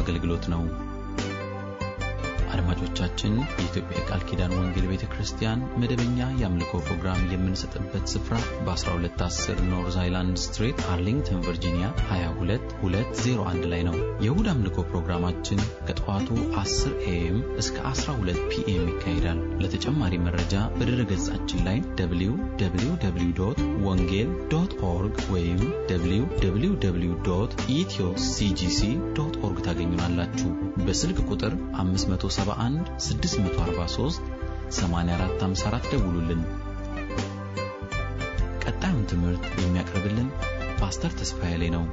አገልግሎት ነው። አድማጮቻችን፣ የኢትዮጵያ የቃል ኪዳን ወንጌል ቤተ ክርስቲያን መደበኛ የአምልኮ ፕሮግራም የምንሰጥበት ስፍራ በ1210 ኖርዝ አይላንድ ስትሬት አርሊንግተን ቨርጂኒያ 22201 ላይ ነው። የእሁድ አምልኮ ፕሮግራማችን ከጠዋቱ 10 ኤኤም እስከ 12 ፒኤም ይካሄዳል። ለተጨማሪ መረጃ በድረ ገጻችን ላይ www ወንጌል ዶት ኦርግ ወይም www ኢትዮ ሲጂሲ ዶት ኦርግ ታገኙናላችሁ። በስልክ ቁጥር 571 643 8454 ደውሉልን። ቀጣዩን ትምህርት የሚያቀርብልን ፓስተር ተስፋዬ ላይ ነው።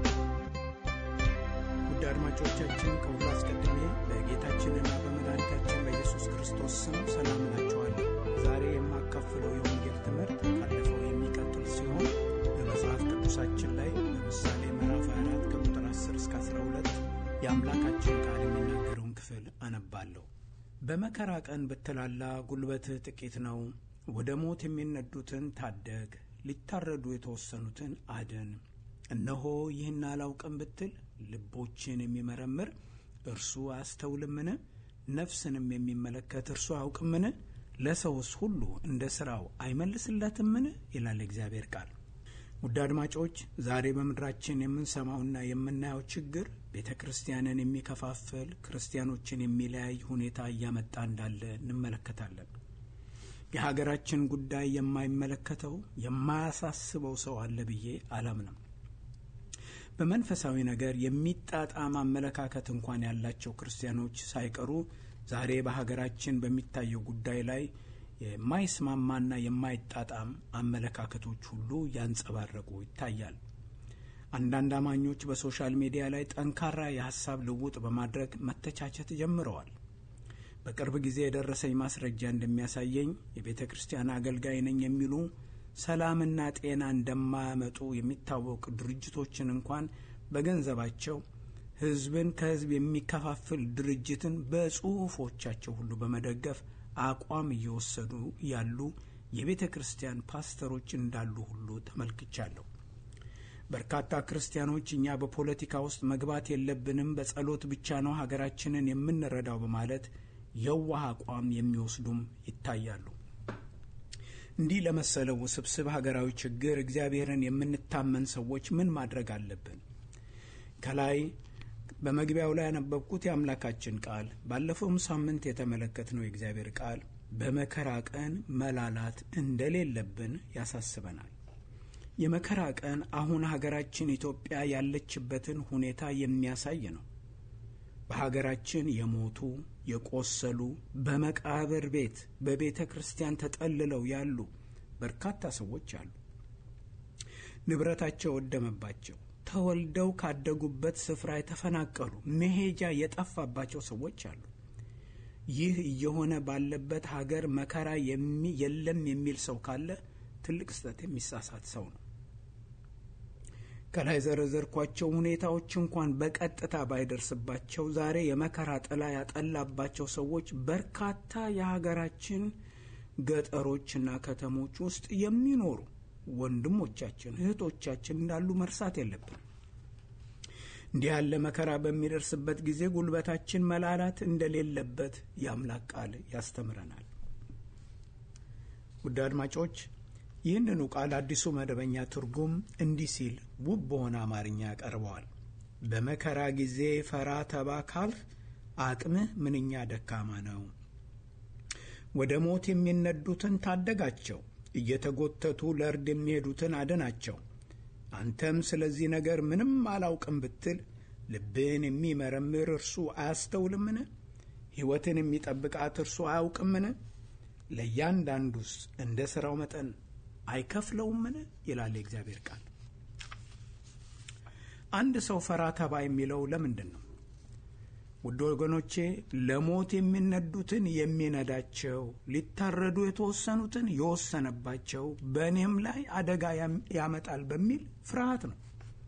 ውድ አድማጮቻችን ከሁሉ አስቀድሜ በጌታችንና በመድኃኒታችን በኢየሱስ ክርስቶስ ስም ሰላም እላችኋለሁ። ዛሬ የማካፍለው የወንጌል ትምህርት ካለፈው የሚቀጥል ሲሆን በመጽሐፍ ቅዱሳችን ላይ ለምሳሌ ምዕራፍ 24 ከቁጥር 10 እስከ 12 የአምላካችን ቃል የሚናገረውን ክፍል አነባለሁ። በመከራ ቀን ብትላላ ጉልበትህ ጥቂት ነው። ወደ ሞት የሚነዱትን ታደግ፣ ሊታረዱ የተወሰኑትን አድን። እነሆ ይህን አላውቅም ብትል ልቦችን የሚመረምር እርሱ አያስተውልምን? ነፍስንም የሚመለከት እርሱ አያውቅምን? ለሰውስ ሁሉ እንደ ሥራው አይመልስለትምን? ይላል እግዚአብሔር ቃል። ውድ አድማጮች ዛሬ በምድራችን የምንሰማውና የምናየው ችግር ቤተ ክርስቲያንን የሚከፋፍል ክርስቲያኖችን የሚለያይ ሁኔታ እያመጣ እንዳለ እንመለከታለን። የሀገራችን ጉዳይ የማይመለከተው የማያሳስበው ሰው አለ ብዬ አላምንም። በመንፈሳዊ ነገር የሚጣጣም አመለካከት እንኳን ያላቸው ክርስቲያኖች ሳይቀሩ ዛሬ በሀገራችን በሚታየው ጉዳይ ላይ የማይስማማና የማይጣጣም አመለካከቶች ሁሉ ያንጸባረቁ ይታያል። አንዳንድ አማኞች በሶሻል ሚዲያ ላይ ጠንካራ የሀሳብ ልውጥ በማድረግ መተቻቸት ጀምረዋል። በቅርብ ጊዜ የደረሰኝ ማስረጃ እንደሚያሳየኝ የቤተ ክርስቲያን አገልጋይ ነኝ የሚሉ ሰላምና ጤና እንደማያመጡ የሚታወቁ ድርጅቶችን እንኳን በገንዘባቸው ሕዝብን ከሕዝብ የሚከፋፍል ድርጅትን በጽሑፎቻቸው ሁሉ በመደገፍ አቋም እየወሰዱ ያሉ የቤተ ክርስቲያን ፓስተሮች እንዳሉ ሁሉ ተመልክቻለሁ። በርካታ ክርስቲያኖች እኛ በፖለቲካ ውስጥ መግባት የለብንም፣ በጸሎት ብቻ ነው ሀገራችንን የምንረዳው በማለት የዋህ አቋም የሚወስዱም ይታያሉ። እንዲህ ለመሰለው ውስብስብ ሀገራዊ ችግር እግዚአብሔርን የምንታመን ሰዎች ምን ማድረግ አለብን? ከላይ በመግቢያው ላይ ያነበብኩት የአምላካችን ቃል ባለፈውም ሳምንት የተመለከትነው የእግዚአብሔር ቃል በመከራ ቀን መላላት እንደሌለብን ያሳስበናል። የመከራ ቀን አሁን ሀገራችን ኢትዮጵያ ያለችበትን ሁኔታ የሚያሳይ ነው። በሀገራችን የሞቱ የቆሰሉ፣ በመቃብር ቤት በቤተ ክርስቲያን ተጠልለው ያሉ በርካታ ሰዎች አሉ። ንብረታቸው ወደመባቸው፣ ተወልደው ካደጉበት ስፍራ የተፈናቀሉ፣ መሄጃ የጠፋባቸው ሰዎች አሉ። ይህ እየሆነ ባለበት ሀገር መከራ የለም የሚል ሰው ካለ ትልቅ ስህተት የሚሳሳት ሰው ነው። ከላይ ዘረዘርኳቸው ሁኔታዎች እንኳን በቀጥታ ባይደርስባቸው ዛሬ የመከራ ጥላ ያጠላባቸው ሰዎች በርካታ የሀገራችን ገጠሮችና ከተሞች ውስጥ የሚኖሩ ወንድሞቻችን፣ እህቶቻችን እንዳሉ መርሳት የለብን። እንዲህ ያለ መከራ በሚደርስበት ጊዜ ጉልበታችን መላላት እንደሌለበት የአምላክ ቃል ያስተምረናል። ውድ አድማጮች ይህንኑ ቃል አዲሱ መደበኛ ትርጉም እንዲህ ሲል ውብ በሆነ አማርኛ ያቀርበዋል። በመከራ ጊዜ ፈራ ተባ ካልህ አቅምህ ምንኛ ደካማ ነው። ወደ ሞት የሚነዱትን ታደጋቸው፣ እየተጎተቱ ለእርድ የሚሄዱትን አድናቸው። አንተም ስለዚህ ነገር ምንም አላውቅም ብትል ልብን የሚመረምር እርሱ አያስተውልምን? ሕይወትን የሚጠብቃት እርሱ አያውቅምን? ለእያንዳንዱስ እንደ ሥራው መጠን አይከፍለውምን? ይላል የእግዚአብሔር ቃል። አንድ ሰው ፈራ ተባ የሚለው ለምንድን ነው? ውድ ወገኖቼ ለሞት የሚነዱትን የሚነዳቸው፣ ሊታረዱ የተወሰኑትን የወሰነባቸው፣ በእኔም ላይ አደጋ ያመጣል በሚል ፍርሃት ነው።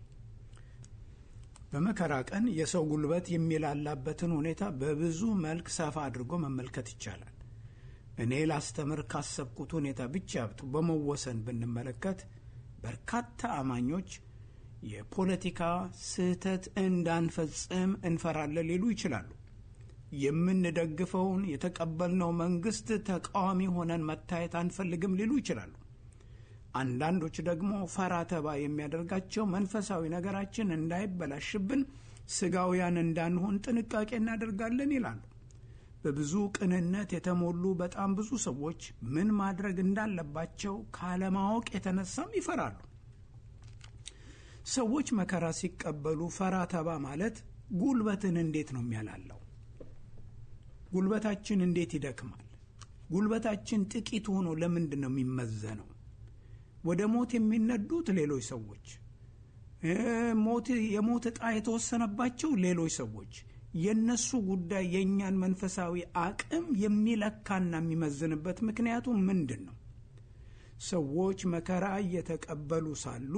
በመከራ ቀን የሰው ጉልበት የሚላላበትን ሁኔታ በብዙ መልክ ሰፋ አድርጎ መመልከት ይቻላል። እኔ ላስተምር ካሰብኩት ሁኔታ ብቻ በመወሰን ብንመለከት በርካታ አማኞች የፖለቲካ ስህተት እንዳንፈጽም እንፈራለን ሊሉ ይችላሉ። የምንደግፈውን የተቀበልነው መንግስት ተቃዋሚ ሆነን መታየት አንፈልግም ሊሉ ይችላሉ። አንዳንዶች ደግሞ ፈራ ተባ የሚያደርጋቸው መንፈሳዊ ነገራችን እንዳይበላሽብን ስጋውያን እንዳንሆን ጥንቃቄ እናደርጋለን ይላሉ። በብዙ ቅንነት የተሞሉ በጣም ብዙ ሰዎች ምን ማድረግ እንዳለባቸው ካለማወቅ የተነሳም ይፈራሉ። ሰዎች መከራ ሲቀበሉ ፈራ ተባ ማለት ጉልበትን እንዴት ነው የሚያላለው? ጉልበታችን እንዴት ይደክማል? ጉልበታችን ጥቂት ሆኖ ለምንድን ነው የሚመዘነው? ወደ ሞት የሚነዱት ሌሎች ሰዎች፣ የሞት ዕጣ የተወሰነባቸው ሌሎች ሰዎች የነሱ ጉዳይ የእኛን መንፈሳዊ አቅም የሚለካና የሚመዝንበት ምክንያቱ ምንድን ነው? ሰዎች መከራ እየተቀበሉ ሳሉ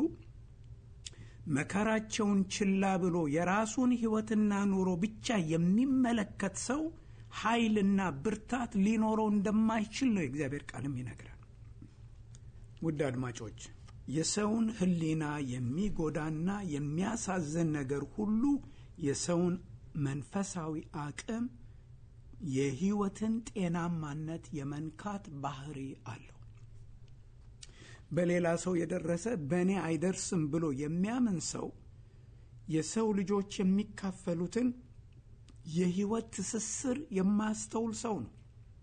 መከራቸውን ችላ ብሎ የራሱን ሕይወትና ኑሮ ብቻ የሚመለከት ሰው ኃይልና ብርታት ሊኖረው እንደማይችል ነው የእግዚአብሔር ቃልም ይነግራል። ውድ አድማጮች የሰውን ሕሊና የሚጎዳና የሚያሳዝን ነገር ሁሉ የሰውን መንፈሳዊ አቅም የሕይወትን ጤናማነት የመንካት ባህሪ አለው። በሌላ ሰው የደረሰ በእኔ አይደርስም ብሎ የሚያምን ሰው የሰው ልጆች የሚካፈሉትን የሕይወት ትስስር የማያስተውል ሰው ነው።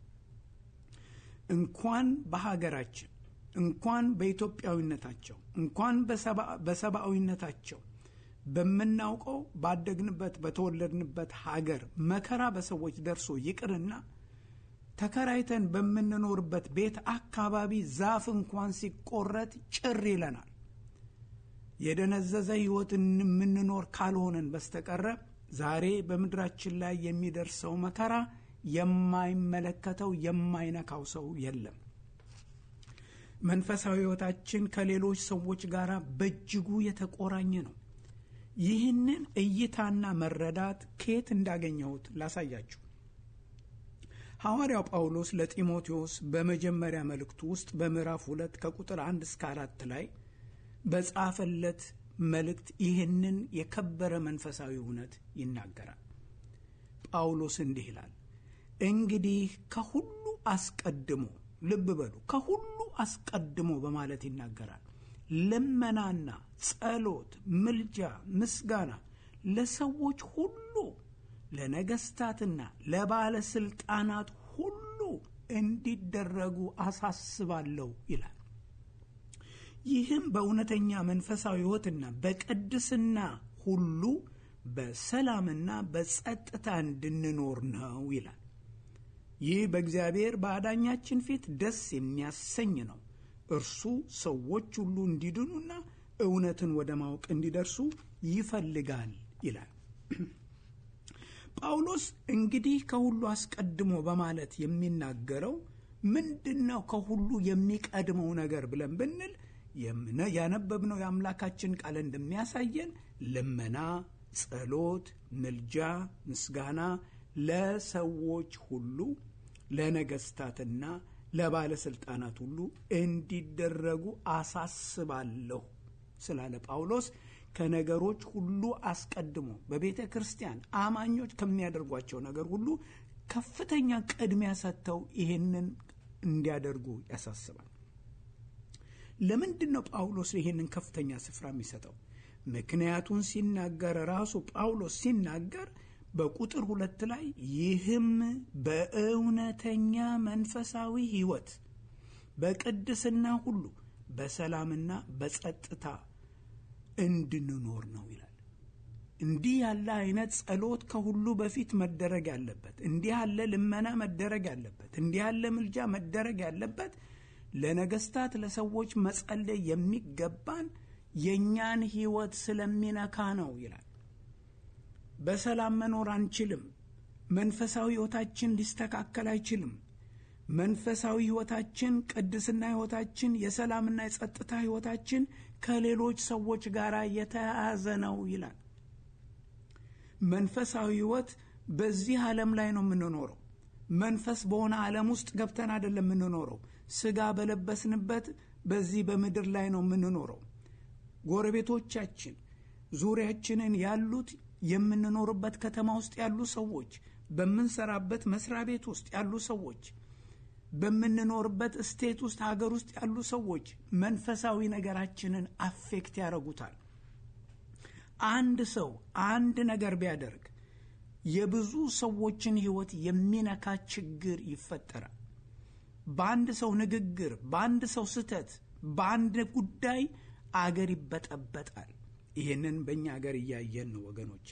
እንኳን በሀገራችን እንኳን በኢትዮጵያዊነታቸው እንኳን በሰብአዊነታቸው በምናውቀው ባደግንበት በተወለድንበት ሀገር መከራ በሰዎች ደርሶ ይቅርና ተከራይተን በምንኖርበት ቤት አካባቢ ዛፍ እንኳን ሲቆረጥ ጭር ይለናል። የደነዘዘ ሕይወት የምንኖር ካልሆነን በስተቀረ ዛሬ በምድራችን ላይ የሚደርሰው መከራ የማይመለከተው የማይነካው ሰው የለም። መንፈሳዊ ሕይወታችን ከሌሎች ሰዎች ጋር በእጅጉ የተቆራኘ ነው። ይህንን እይታና መረዳት ከየት እንዳገኘሁት ላሳያችሁ። ሐዋርያው ጳውሎስ ለጢሞቴዎስ በመጀመሪያ መልእክቱ ውስጥ በምዕራፍ ሁለት ከቁጥር አንድ እስከ አራት ላይ በጻፈለት መልእክት ይህንን የከበረ መንፈሳዊ እውነት ይናገራል። ጳውሎስ እንዲህ ይላል፣ እንግዲህ ከሁሉ አስቀድሞ ልብ በሉ፣ ከሁሉ አስቀድሞ በማለት ይናገራል ልመናና ጸሎት፣ ምልጃ፣ ምስጋና ለሰዎች ሁሉ ለነገስታትና ለባለስልጣናት ሁሉ እንዲደረጉ አሳስባለሁ ይላል። ይህም በእውነተኛ መንፈሳዊ ሕይወትና በቅድስና ሁሉ በሰላምና በጸጥታ እንድንኖር ነው ይላል። ይህ በእግዚአብሔር በአዳኛችን ፊት ደስ የሚያሰኝ ነው። እርሱ ሰዎች ሁሉ እንዲድኑና እውነትን ወደ ማወቅ እንዲደርሱ ይፈልጋል ይላል። ጳውሎስ እንግዲህ ከሁሉ አስቀድሞ በማለት የሚናገረው ምንድን ነው? ከሁሉ የሚቀድመው ነገር ብለን ብንል ያነበብነው የአምላካችን ቃል እንደሚያሳየን ልመና፣ ጸሎት፣ ምልጃ፣ ምስጋና ለሰዎች ሁሉ ለነገስታትና ለባለስልጣናት ሁሉ እንዲደረጉ አሳስባለሁ ስላለ ጳውሎስ ከነገሮች ሁሉ አስቀድሞ በቤተ ክርስቲያን አማኞች ከሚያደርጓቸው ነገር ሁሉ ከፍተኛ ቅድሚያ ሰጥተው ይህንን እንዲያደርጉ ያሳስባል። ለምንድን ነው ጳውሎስ ይህንን ከፍተኛ ስፍራ የሚሰጠው? ምክንያቱን ሲናገር ራሱ ጳውሎስ ሲናገር በቁጥር ሁለት ላይ ይህም በእውነተኛ መንፈሳዊ ሕይወት በቅድስና ሁሉ በሰላምና በጸጥታ እንድንኖር ነው ይላል። እንዲህ ያለ አይነት ጸሎት ከሁሉ በፊት መደረግ ያለበት፣ እንዲህ ያለ ልመና መደረግ ያለበት፣ እንዲህ ያለ ምልጃ መደረግ ያለበት ለነገስታት ለሰዎች መጸለይ የሚገባን የእኛን ሕይወት ስለሚነካ ነው ይላል። በሰላም መኖር አንችልም። መንፈሳዊ ሕይወታችን ሊስተካከል አይችልም። መንፈሳዊ ሕይወታችን፣ ቅድስና ሕይወታችን፣ የሰላምና የጸጥታ ሕይወታችን ከሌሎች ሰዎች ጋር የተያያዘ ነው ይላል። መንፈሳዊ ሕይወት በዚህ ዓለም ላይ ነው የምንኖረው። መንፈስ በሆነ ዓለም ውስጥ ገብተን አይደለም የምንኖረው። ስጋ በለበስንበት በዚህ በምድር ላይ ነው የምንኖረው። ጎረቤቶቻችን፣ ዙሪያችንን ያሉት የምንኖርበት ከተማ ውስጥ ያሉ ሰዎች፣ በምንሰራበት መስሪያ ቤት ውስጥ ያሉ ሰዎች፣ በምንኖርበት ስቴት ውስጥ ሀገር ውስጥ ያሉ ሰዎች መንፈሳዊ ነገራችንን አፌክት ያደርጉታል። አንድ ሰው አንድ ነገር ቢያደርግ የብዙ ሰዎችን ሕይወት የሚነካ ችግር ይፈጠራል። በአንድ ሰው ንግግር፣ በአንድ ሰው ስህተት፣ በአንድ ጉዳይ አገር ይበጠበጣል። ይህንን በእኛ አገር እያየን ነው ወገኖቼ።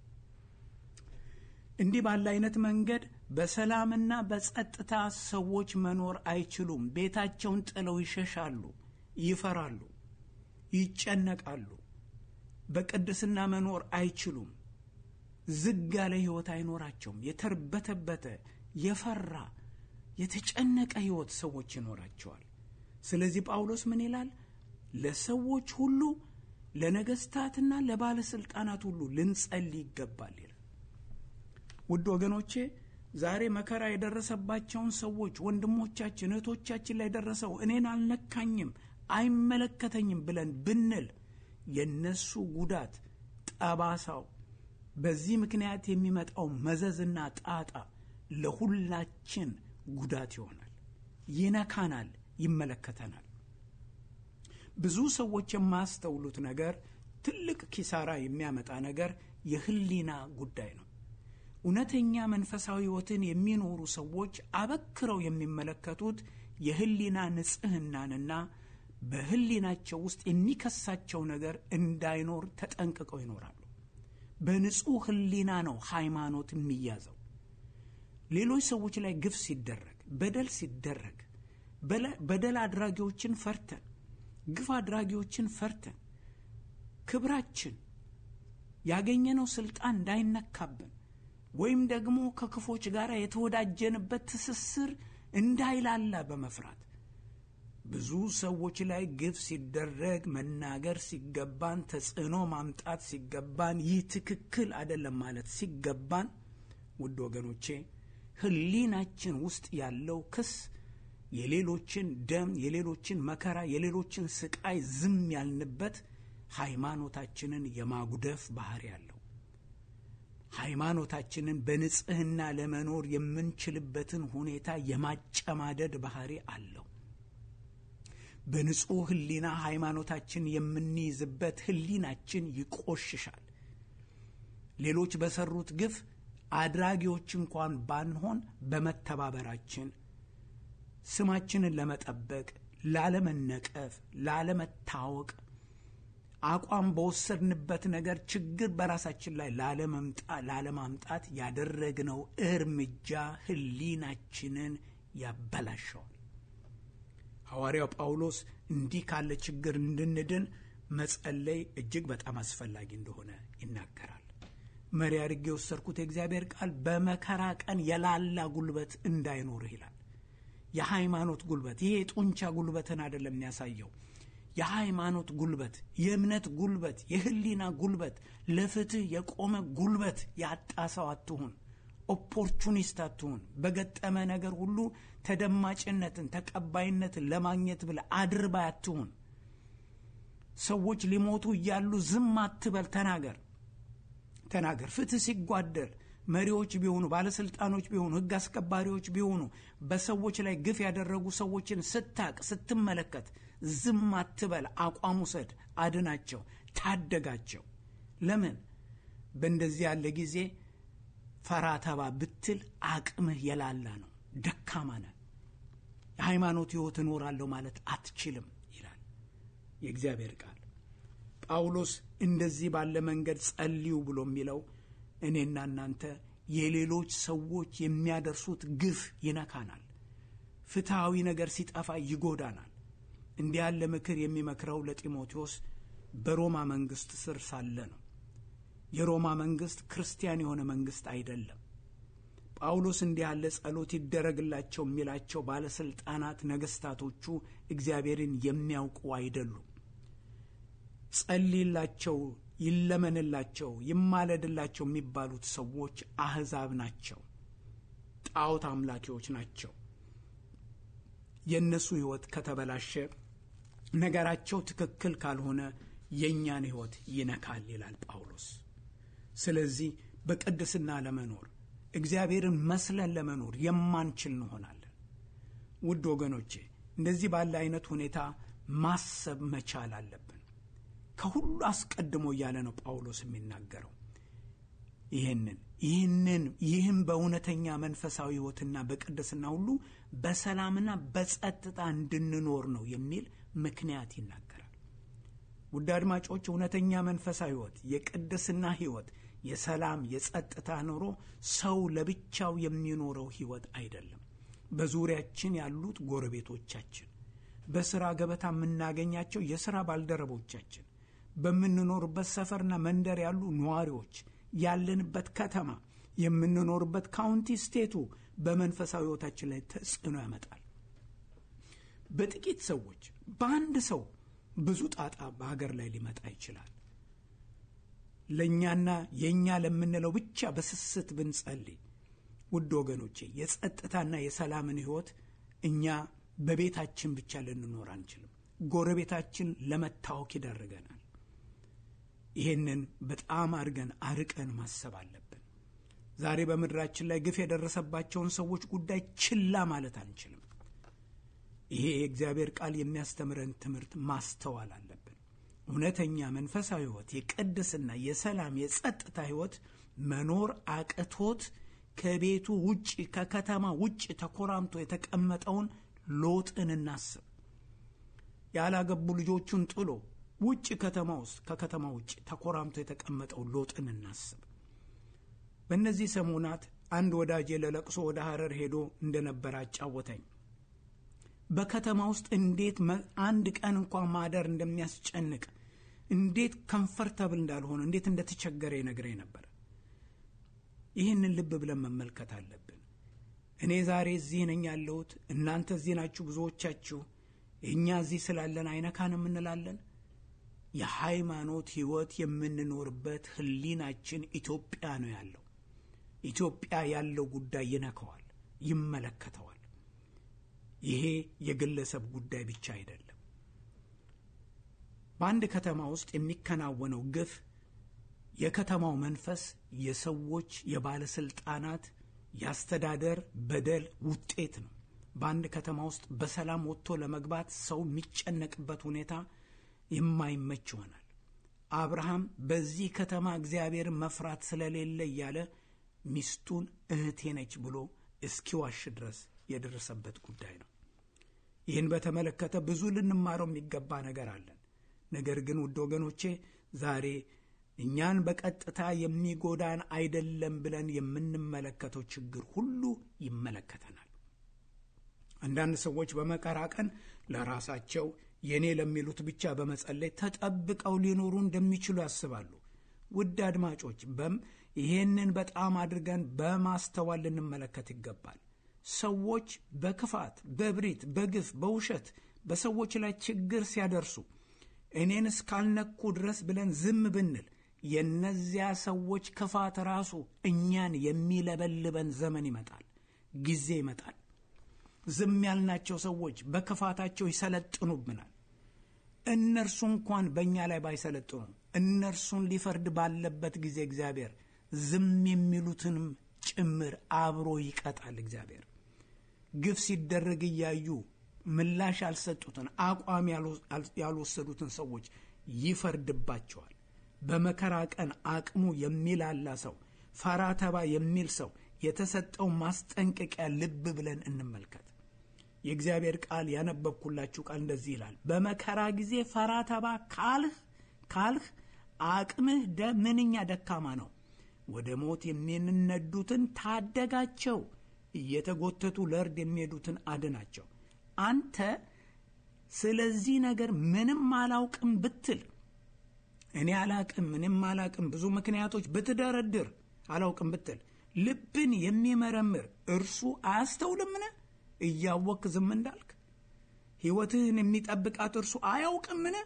እንዲህ ባለ አይነት መንገድ በሰላምና በጸጥታ ሰዎች መኖር አይችሉም። ቤታቸውን ጥለው ይሸሻሉ፣ ይፈራሉ፣ ይጨነቃሉ። በቅድስና መኖር አይችሉም። ዝግ ያለ ሕይወት አይኖራቸውም። የተርበተበተ የፈራ የተጨነቀ ሕይወት ሰዎች ይኖራቸዋል። ስለዚህ ጳውሎስ ምን ይላል? ለሰዎች ሁሉ ለነገስታትና ለባለሥልጣናት ሁሉ ልንጸልይ ይገባል ይላል። ውድ ወገኖቼ ዛሬ መከራ የደረሰባቸውን ሰዎች ወንድሞቻችን፣ እህቶቻችን ላይ ደረሰው እኔን አልነካኝም፣ አይመለከተኝም ብለን ብንል የነሱ ጉዳት ጠባሳው በዚህ ምክንያት የሚመጣው መዘዝና ጣጣ ለሁላችን ጉዳት ይሆናል፣ ይነካናል፣ ይመለከተናል። ብዙ ሰዎች የማያስተውሉት ነገር ትልቅ ኪሳራ የሚያመጣ ነገር የህሊና ጉዳይ ነው። እውነተኛ መንፈሳዊ ሕይወትን የሚኖሩ ሰዎች አበክረው የሚመለከቱት የህሊና ንጽህናንና በህሊናቸው ውስጥ የሚከሳቸው ነገር እንዳይኖር ተጠንቅቀው ይኖራሉ። በንጹሕ ህሊና ነው ሃይማኖት የሚያዘው። ሌሎች ሰዎች ላይ ግፍ ሲደረግ፣ በደል ሲደረግ በደል አድራጊዎችን ፈርተን፣ ግፍ አድራጊዎችን ፈርተን ክብራችን ያገኘነው ስልጣን እንዳይነካብን ወይም ደግሞ ከክፎች ጋር የተወዳጀንበት ትስስር እንዳይላላ በመፍራት ብዙ ሰዎች ላይ ግፍ ሲደረግ መናገር ሲገባን፣ ተጽዕኖ ማምጣት ሲገባን፣ ይህ ትክክል አይደለም ማለት ሲገባን፣ ውድ ወገኖቼ ህሊናችን ውስጥ ያለው ክስ የሌሎችን ደም፣ የሌሎችን መከራ፣ የሌሎችን ስቃይ ዝም ያልንበት ሃይማኖታችንን የማጉደፍ ባህሪ ያለው ሃይማኖታችንን በንጽህና ለመኖር የምንችልበትን ሁኔታ የማጨማደድ ባህሪ አለው። በንጹሕ ህሊና ሃይማኖታችን የምንይዝበት ህሊናችን ይቆሽሻል። ሌሎች በሰሩት ግፍ አድራጊዎች እንኳን ባንሆን በመተባበራችን ስማችንን ለመጠበቅ፣ ላለመነቀፍ፣ ላለመታወቅ አቋም በወሰድንበት ነገር ችግር በራሳችን ላይ ላለማምጣት ያደረግነው እርምጃ ህሊናችንን ያበላሸዋል። ሐዋርያው ጳውሎስ እንዲህ ካለ ችግር እንድንድን መጸለይ እጅግ በጣም አስፈላጊ እንደሆነ ይናገራል። መሪ አድርጌ የወሰድኩት የእግዚአብሔር ቃል በመከራ ቀን የላላ ጉልበት እንዳይኖርህ ይላል። የሃይማኖት ጉልበት ይሄ የጡንቻ ጉልበትን አይደለም የሚያሳየው የሃይማኖት ጉልበት፣ የእምነት ጉልበት፣ የህሊና ጉልበት፣ ለፍትህ የቆመ ጉልበት ያጣ ሰው አትሁን። ኦፖርቹኒስት አትሁን። በገጠመ ነገር ሁሉ ተደማጭነትን፣ ተቀባይነትን ለማግኘት ብለህ አድርባይ አትሁን። ሰዎች ሊሞቱ እያሉ ዝም አትበል። ተናገር ተናገር። ፍትህ ሲጓደል መሪዎች ቢሆኑ ባለስልጣኖች ቢሆኑ ህግ አስከባሪዎች ቢሆኑ በሰዎች ላይ ግፍ ያደረጉ ሰዎችን ስታቅ ስትመለከት ዝም አትበል። አቋም ውሰድ፣ አድናቸው፣ ታደጋቸው። ለምን በእንደዚህ ያለ ጊዜ ፈራ ተባ ብትል አቅምህ የላላ ነው፣ ደካማ ነህ። የሃይማኖት ህይወት እኖራለሁ ማለት አትችልም ይላል የእግዚአብሔር ቃል። ጳውሎስ እንደዚህ ባለ መንገድ ጸልዩ ብሎ የሚለው እኔና እናንተ የሌሎች ሰዎች የሚያደርሱት ግፍ ይነካናል። ፍትሐዊ ነገር ሲጠፋ ይጎዳናል። እንዲህ ያለ ምክር የሚመክረው ለጢሞቴዎስ በሮማ መንግስት ስር ሳለ ነው። የሮማ መንግስት ክርስቲያን የሆነ መንግስት አይደለም። ጳውሎስ እንዲህ ያለ ጸሎት ይደረግላቸው የሚላቸው ባለስልጣናት፣ ነገስታቶቹ እግዚአብሔርን የሚያውቁ አይደሉም። ጸልይላቸው፣ ይለመንላቸው፣ ይማለድላቸው የሚባሉት ሰዎች አህዛብ ናቸው። ጣዖት አምላኪዎች ናቸው። የእነሱ ህይወት ከተበላሸ ነገራቸው ትክክል ካልሆነ የእኛን ሕይወት ይነካል ይላል ጳውሎስ። ስለዚህ በቅድስና ለመኖር እግዚአብሔርን መስለን ለመኖር የማንችል እንሆናለን። ውድ ወገኖቼ እንደዚህ ባለ አይነት ሁኔታ ማሰብ መቻል አለብን። ከሁሉ አስቀድሞ እያለ ነው ጳውሎስ የሚናገረው ይህንን ይህንን ይህም በእውነተኛ መንፈሳዊ ሕይወትና በቅድስና ሁሉ በሰላምና በጸጥታ እንድንኖር ነው የሚል ምክንያት ይናገራል። ውድ አድማጮች እውነተኛ መንፈሳዊ ሕይወት፣ የቅድስና ሕይወት፣ የሰላም የጸጥታ ኑሮ ሰው ለብቻው የሚኖረው ሕይወት አይደለም። በዙሪያችን ያሉት ጎረቤቶቻችን፣ በሥራ ገበታ የምናገኛቸው የሥራ ባልደረቦቻችን፣ በምንኖርበት ሰፈርና መንደር ያሉ ነዋሪዎች ያለንበት ከተማ የምንኖርበት ካውንቲ ስቴቱ በመንፈሳዊ ሕይወታችን ላይ ተጽዕኖ ያመጣል። በጥቂት ሰዎች በአንድ ሰው ብዙ ጣጣ በሀገር ላይ ሊመጣ ይችላል። ለእኛና የእኛ ለምንለው ብቻ በስስት ብንጸልይ፣ ውድ ወገኖቼ የጸጥታና የሰላምን ሕይወት እኛ በቤታችን ብቻ ልንኖር አንችልም። ጎረቤታችን ለመታወክ ይዳርገናል። ይህንን በጣም አድርገን አርቀን ማሰብ አለብን። ዛሬ በምድራችን ላይ ግፍ የደረሰባቸውን ሰዎች ጉዳይ ችላ ማለት አንችልም። ይሄ የእግዚአብሔር ቃል የሚያስተምረን ትምህርት ማስተዋል አለብን። እውነተኛ መንፈሳዊ ሕይወት፣ የቅድስና፣ የሰላም፣ የጸጥታ ሕይወት መኖር አቅቶት ከቤቱ ውጭ ከከተማ ውጭ ተኮራምቶ የተቀመጠውን ሎጥን እናስብ። ያላገቡ ልጆቹን ጥሎ ውጭ ከተማ ውስጥ ከከተማ ውጭ ተኮራምቶ የተቀመጠው ሎጥን እናስብ። በእነዚህ ሰሞናት አንድ ወዳጄ ለለቅሶ ወደ ሐረር ሄዶ እንደነበረ አጫወተኝ። በከተማ ውስጥ እንዴት አንድ ቀን እንኳን ማደር እንደሚያስጨንቅ፣ እንዴት ከምፈርተብል እንዳልሆነ፣ እንዴት እንደተቸገረ ይነግረኝ ነበር። ይህንን ልብ ብለን መመልከት አለብን። እኔ ዛሬ እዚህ ነኝ ያለሁት፣ እናንተ እዚህ ናችሁ ብዙዎቻችሁ። እኛ እዚህ ስላለን አይነካንም እንላለን። የሃይማኖት ሕይወት የምንኖርበት ሕሊናችን ኢትዮጵያ ነው ያለው። ኢትዮጵያ ያለው ጉዳይ ይነካዋል፣ ይመለከተዋል። ይሄ የግለሰብ ጉዳይ ብቻ አይደለም። በአንድ ከተማ ውስጥ የሚከናወነው ግፍ የከተማው መንፈስ፣ የሰዎች፣ የባለስልጣናት፣ የአስተዳደር በደል ውጤት ነው። በአንድ ከተማ ውስጥ በሰላም ወጥቶ ለመግባት ሰው የሚጨነቅበት ሁኔታ የማይመች ይሆናል። አብርሃም በዚህ ከተማ እግዚአብሔርን መፍራት ስለሌለ እያለ ሚስቱን እህቴ ነች ብሎ እስኪዋሽ ድረስ የደረሰበት ጉዳይ ነው። ይህን በተመለከተ ብዙ ልንማረው የሚገባ ነገር አለን። ነገር ግን ውድ ወገኖቼ ዛሬ እኛን በቀጥታ የሚጎዳን አይደለም ብለን የምንመለከተው ችግር ሁሉ ይመለከተናል። አንዳንድ ሰዎች በመከራ ቀን ለራሳቸው የእኔ ለሚሉት ብቻ በመጸለይ ተጠብቀው ሊኖሩ እንደሚችሉ ያስባሉ። ውድ አድማጮች በም ይሄንን በጣም አድርገን በማስተዋል ልንመለከት ይገባል። ሰዎች በክፋት፣ በብሪት፣ በግፍ፣ በውሸት በሰዎች ላይ ችግር ሲያደርሱ እኔን እስካልነኩ ድረስ ብለን ዝም ብንል የእነዚያ ሰዎች ክፋት ራሱ እኛን የሚለበልበን ዘመን ይመጣል፣ ጊዜ ይመጣል። ዝም ያልናቸው ሰዎች በክፋታቸው ይሰለጥኑብናል። እነርሱ እንኳን በእኛ ላይ ባይሰለጥኑ እነርሱን ሊፈርድ ባለበት ጊዜ እግዚአብሔር ዝም የሚሉትንም ጭምር አብሮ ይቀጣል። እግዚአብሔር ግፍ ሲደረግ እያዩ ምላሽ ያልሰጡትን አቋም ያልወሰዱትን ሰዎች ይፈርድባቸዋል። በመከራ ቀን አቅሙ የሚላላ ሰው፣ ፈራ ተባ የሚል ሰው የተሰጠው ማስጠንቀቂያ ልብ ብለን እንመልከት። የእግዚአብሔር ቃል ያነበብኩላችሁ ቃል እንደዚህ ይላል። በመከራ ጊዜ ፈራ ተባ ካልህ ካልህ አቅምህ ምንኛ ደካማ ነው። ወደ ሞት የሚነዱትን ታደጋቸው፣ እየተጎተቱ ለእርድ የሚሄዱትን አድናቸው። አንተ ስለዚህ ነገር ምንም አላውቅም ብትል እኔ አላቅም ምንም አላቅም ብዙ ምክንያቶች ብትደረድር አላውቅም ብትል ልብን የሚመረምር እርሱ አያስተውልምን? እያወክ ዝም እንዳልክ ሕይወትህን የሚጠብቃት እርሱ አያውቅምን?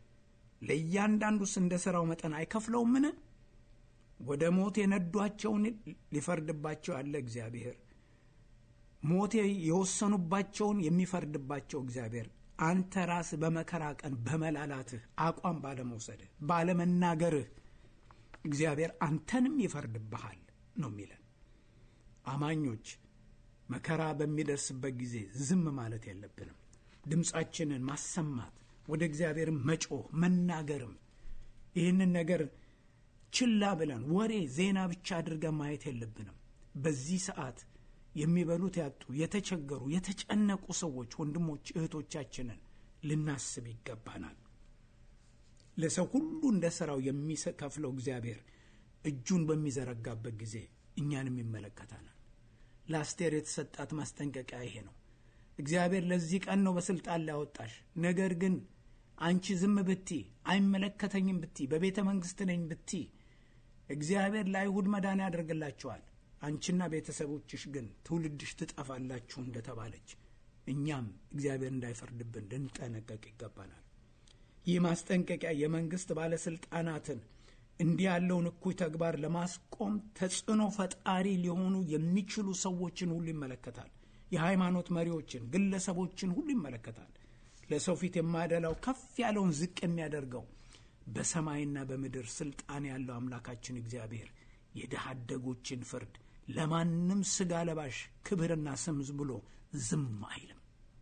ለእያንዳንዱስ እንደ ሥራው መጠን አይከፍለውምን? ወደ ሞት የነዷቸውን ሊፈርድባቸው ያለ እግዚአብሔር ሞት የወሰኑባቸውን የሚፈርድባቸው እግዚአብሔር አንተ ራስህ በመከራ ቀን በመላላትህ አቋም ባለመውሰድህ ባለመናገርህ እግዚአብሔር አንተንም ይፈርድብሃል ነው የሚለን። አማኞች መከራ በሚደርስበት ጊዜ ዝም ማለት የለብንም። ድምፃችንን ማሰማት፣ ወደ እግዚአብሔርም መጮህ መናገርም ይህንን ነገር ችላ ብለን ወሬ ዜና ብቻ አድርገን ማየት የለብንም። በዚህ ሰዓት የሚበሉት ያጡ የተቸገሩ የተጨነቁ ሰዎች ወንድሞች እህቶቻችንን ልናስብ ይገባናል። ለሰው ሁሉ እንደ ሥራው የሚከፍለው እግዚአብሔር እጁን በሚዘረጋበት ጊዜ እኛንም ይመለከታናል። ለአስቴር የተሰጣት ማስጠንቀቂያ ይሄ ነው። እግዚአብሔር ለዚህ ቀን ነው በስልጣን ላይ ያወጣሽ። ነገር ግን አንቺ ዝም ብቲ፣ አይመለከተኝም ብቲ፣ በቤተ መንግስት ነኝ ብቲ እግዚአብሔር ለአይሁድ መዳን ያደርግላቸዋል። አንቺና ቤተሰቦችሽ ግን ትውልድሽ ትጠፋላችሁ እንደተባለች እኛም እግዚአብሔር እንዳይፈርድብን ልንጠነቀቅ ይገባናል። ይህ ማስጠንቀቂያ የመንግስት ባለስልጣናትን እንዲህ ያለውን እኩይ ተግባር ለማስቆም ተጽዕኖ ፈጣሪ ሊሆኑ የሚችሉ ሰዎችን ሁሉ ይመለከታል። የሃይማኖት መሪዎችን፣ ግለሰቦችን ሁሉ ይመለከታል። ለሰው ፊት የማደላው ከፍ ያለውን ዝቅ የሚያደርገው በሰማይና በምድር ስልጣን ያለው አምላካችን እግዚአብሔር የድሃ አደጎችን ፍርድ ለማንም ስጋ ለባሽ ክብርና ስም ብሎ ዝም አይልም።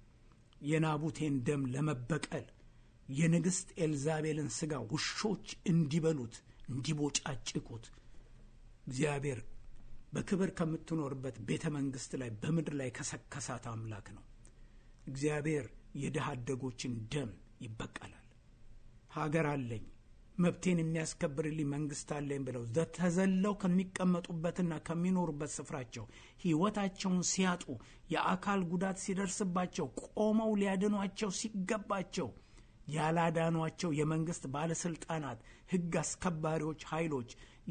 የናቡቴን ደም ለመበቀል የንግሥት ኤልዛቤልን ስጋ ውሾች እንዲበሉት እንዲቦጫጭቁት እግዚአብሔር በክብር ከምትኖርበት ቤተ መንግሥት ላይ በምድር ላይ ከሰከሳት አምላክ ነው። እግዚአብሔር የድሃ አደጎችን ደም ይበቀላል። ሀገር አለኝ መብቴን የሚያስከብርልኝ መንግስት አለኝ ብለው ተዘለው ከሚቀመጡበትና ከሚኖሩበት ስፍራቸው ሕይወታቸውን ሲያጡ የአካል ጉዳት ሲደርስባቸው ቆመው ሊያድኗቸው ሲገባቸው ያላዳኗቸው የመንግስት ባለስልጣናት፣ ሕግ አስከባሪዎች ኃይሎች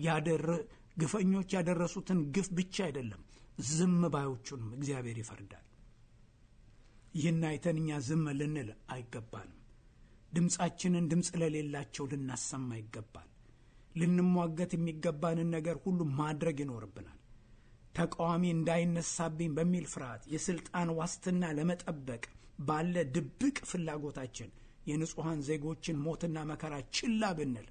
ግፈኞች ያደረሱትን ግፍ ብቻ አይደለም ዝም ባዮቹንም እግዚአብሔር ይፈርዳል። ይህን አይተን እኛ ዝም ልንል አይገባንም። ድምፃችንን ድምፅ ለሌላቸው ልናሰማ ይገባል። ልንሟገት የሚገባንን ነገር ሁሉ ማድረግ ይኖርብናል። ተቃዋሚ እንዳይነሳብኝ በሚል ፍርሃት የስልጣን ዋስትና ለመጠበቅ ባለ ድብቅ ፍላጎታችን የንጹሐን ዜጎችን ሞትና መከራ ችላ ብንል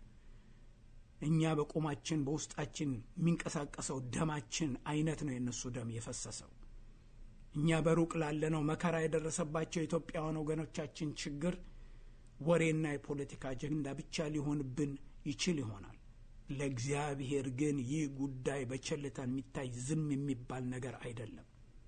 እኛ በቁማችን በውስጣችን የሚንቀሳቀሰው ደማችን አይነት ነው የእነሱ ደም የፈሰሰው። እኛ በሩቅ ላለነው መከራ የደረሰባቸው የኢትዮጵያውያን ወገኖቻችን ችግር ወሬና የፖለቲካ አጀንዳ ብቻ ሊሆንብን ይችል ይሆናል። ለእግዚአብሔር ግን ይህ ጉዳይ በቸልታ የሚታይ ዝም የሚባል ነገር አይደለም።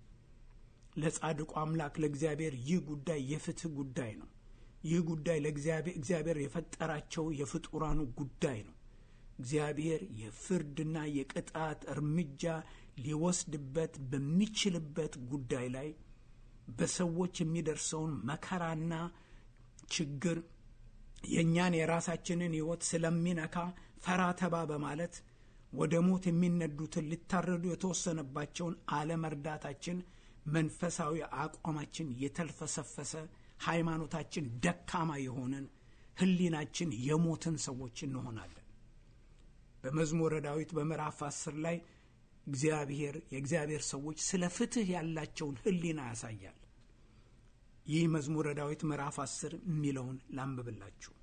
ለጻድቁ አምላክ ለእግዚአብሔር ይህ ጉዳይ የፍትህ ጉዳይ ነው። ይህ ጉዳይ ለእግዚአብሔር የፈጠራቸው የፍጡራኑ ጉዳይ ነው። እግዚአብሔር የፍርድና የቅጣት እርምጃ ሊወስድበት በሚችልበት ጉዳይ ላይ በሰዎች የሚደርሰውን መከራና ችግር የእኛን የራሳችንን ሕይወት ስለሚነካ ፈራ ተባ በማለት ወደ ሞት የሚነዱትን ሊታረዱ የተወሰነባቸውን አለመርዳታችን መንፈሳዊ አቋማችን የተልፈሰፈሰ ሃይማኖታችን ደካማ የሆንን ሕሊናችን የሞትን ሰዎች እንሆናለን። በመዝሙረ ዳዊት በምዕራፍ አስር ላይ እግዚአብሔር የእግዚአብሔር ሰዎች ስለ ፍትህ ያላቸውን ሕሊና ያሳያል። ይህ መዝሙረ ዳዊት ምዕራፍ አስር የሚለውን ላንብብላችሁ።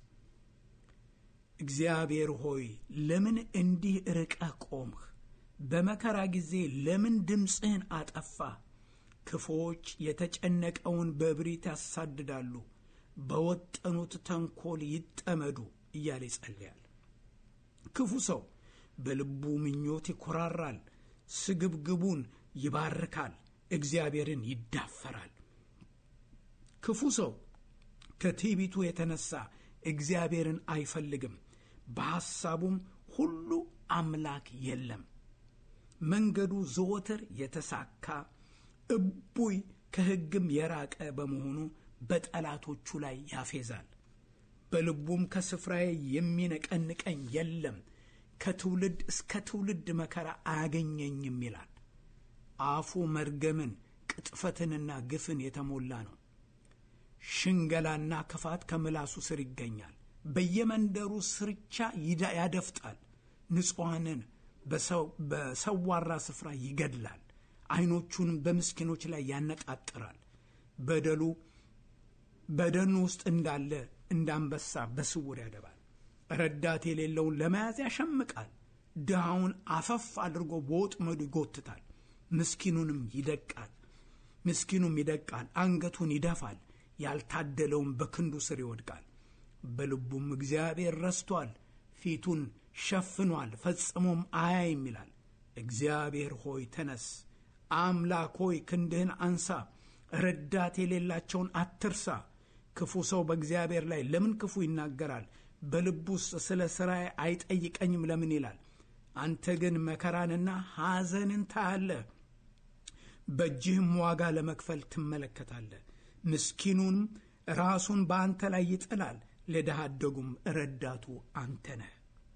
እግዚአብሔር ሆይ ለምን እንዲህ ርቀህ ቆምህ? በመከራ ጊዜ ለምን ድምፅህን አጠፋህ? ክፉዎች የተጨነቀውን በእብሪት ያሳድዳሉ፣ በወጠኑት ተንኮል ይጠመዱ እያለ ይጸልያል። ክፉ ሰው በልቡ ምኞት ይኮራራል፣ ስግብግቡን ይባርካል፣ እግዚአብሔርን ይዳፈራል። ክፉ ሰው ከትዕቢቱ የተነሳ እግዚአብሔርን አይፈልግም፣ በሐሳቡም ሁሉ አምላክ የለም። መንገዱ ዘወትር የተሳካ እቡይ ከሕግም የራቀ በመሆኑ በጠላቶቹ ላይ ያፌዛል። በልቡም ከስፍራዬ የሚነቀንቀኝ የለም፣ ከትውልድ እስከ ትውልድ መከራ አያገኘኝም ይላል። አፉ መርገምን ቅጥፈትንና ግፍን የተሞላ ነው። ሽንገላና ክፋት ከምላሱ ስር ይገኛል። በየመንደሩ ስርቻ ያደፍጣል። ንጹሐንን በሰዋራ ስፍራ ይገድላል። ዓይኖቹንም በምስኪኖች ላይ ያነጣጥራል። በደሉ በደኑ ውስጥ እንዳለ እንዳንበሳ በስውር ያደባል። ረዳት የሌለውን ለመያዝ ያሸምቃል። ድሃውን አፈፍ አድርጎ በወጥመዱ ይጎትታል። ምስኪኑንም ይደቃል ምስኪኑም ይደቃል፣ አንገቱን ይደፋል። ያልታደለውን በክንዱ ስር ይወድቃል። በልቡም እግዚአብሔር ረስቷል፣ ፊቱን ሸፍኗል፣ ፈጽሞም አያይም ይላል። እግዚአብሔር ሆይ ተነስ፣ አምላክ ሆይ ክንድህን አንሳ፣ ረዳት የሌላቸውን አትርሳ። ክፉ ሰው በእግዚአብሔር ላይ ለምን ክፉ ይናገራል? በልቡ ውስጥ ስለ ሥራዬ አይጠይቀኝም ለምን ይላል? አንተ ግን መከራንና ሐዘንን ታያለህ፣ በእጅህም ዋጋ ለመክፈል ትመለከታለህ። ምስኪኑንም ራሱን በአንተ ላይ ይጥላል፣ ለድሃ አደጉም ረዳቱ አንተ ነህ።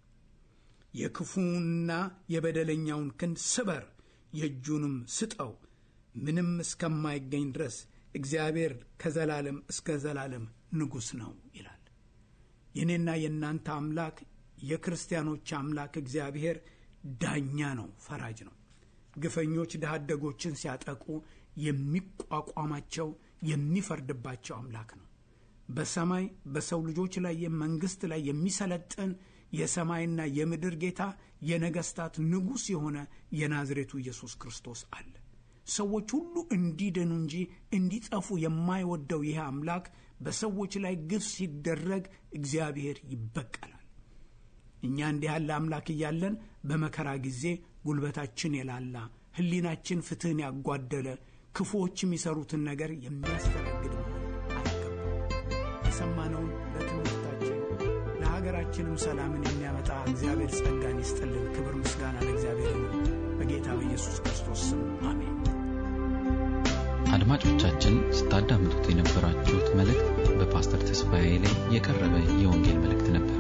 የክፉንና የበደለኛውን ክንድ ስበር፣ የእጁንም ስጠው፣ ምንም እስከማይገኝ ድረስ እግዚአብሔር ከዘላለም እስከ ዘላለም ንጉሥ ነው ይላል። የእኔና የእናንተ አምላክ የክርስቲያኖች አምላክ እግዚአብሔር ዳኛ ነው፣ ፈራጅ ነው። ግፈኞች ድሃ አደጎችን ሲያጠቁ የሚቋቋማቸው የሚፈርድባቸው አምላክ ነው። በሰማይ በሰው ልጆች ላይ የመንግስት ላይ የሚሰለጥን የሰማይና የምድር ጌታ የነገስታት ንጉሥ የሆነ የናዝሬቱ ኢየሱስ ክርስቶስ አለ። ሰዎች ሁሉ እንዲድኑ እንጂ እንዲጠፉ የማይወደው ይህ አምላክ በሰዎች ላይ ግፍ ሲደረግ እግዚአብሔር ይበቀላል። እኛ እንዲህ ያለ አምላክ እያለን በመከራ ጊዜ ጉልበታችን የላላ ሕሊናችን ፍትሕን ያጓደለ ክፉዎች የሚሰሩትን ነገር የሚያስተናግድ መሆን አይገባም። የሰማነውን ለትምህርታችን ለሀገራችንም ሰላምን የሚያመጣ እግዚአብሔር ጸጋን ይስጥልን። ክብር ምስጋና ለእግዚአብሔር ይሁን። በጌታ በኢየሱስ ክርስቶስ ስም አሜን። አድማጮቻችን ስታዳምጡት የነበራችሁት መልእክት በፓስተር ተስፋዬ ላይ የቀረበ የወንጌል መልእክት ነበር።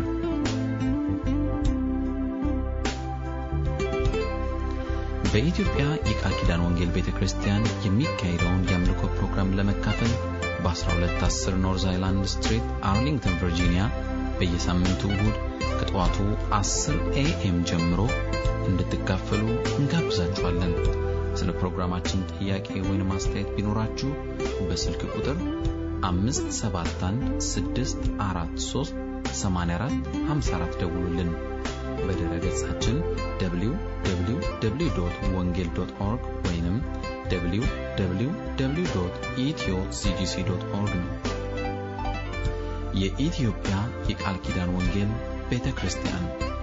በኢትዮጵያ የቃል ኪዳን ወንጌል ቤተ ክርስቲያን የሚካሄደውን የአምልኮ ፕሮግራም ለመካፈል በ1210 ኖርዝ አይላንድ ስትሪት አርሊንግተን ቨርጂኒያ በየሳምንቱ እሁድ ከጠዋቱ 10 ኤኤም ጀምሮ እንድትካፈሉ እንጋብዛችኋለን። ስለ ፕሮግራማችን ጥያቄ ወይም አስተያየት ቢኖራችሁ በስልክ ቁጥር 571 ደውሉልን። በድረ ገጻችን www ወንጌል ኦርግ ወይም www ኢትዮ ሲጂሲ ኦርግ ነው። የኢትዮጵያ የቃል ኪዳን ወንጌል ቤተ ክርስቲያን